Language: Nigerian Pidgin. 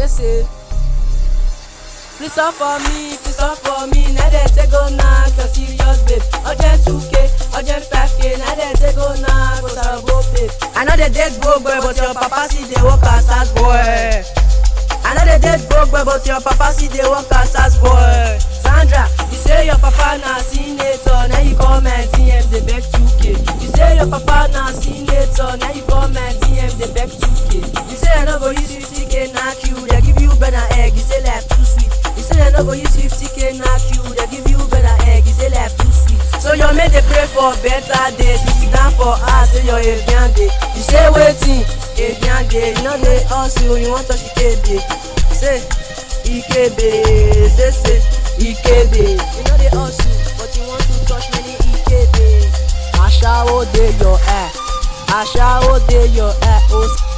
say say. Please up for me, please up for me. Now they take go knock your serious babe. Urgent 2K, urgent 5K. Now they take go knock go sabo babe. I know they date broke boy, but your papa see they work as as boy. I know they date broke boy, but your papa see they work as as boy. Sandra, you say your papa na senator, now you come and DM they beg 2K. You say your papa na senator, now you come and DM they beg 2K. You say I no go use 50K knock you, they give you better egg. You say life too sweet. You say I no go use 50K knock you, they give you better egg. You say life too sweet. So your mate they pray for better days. You sit down for us, say your Evian day. You say waiting, Evian day. You know they hustle, you want touch Ikebe. Say Ikebe, say say Ikebe. You know they hustle, but you want to touch many Ikebe. Ashawo dey your eye, Ashawo dey your eye. Oh,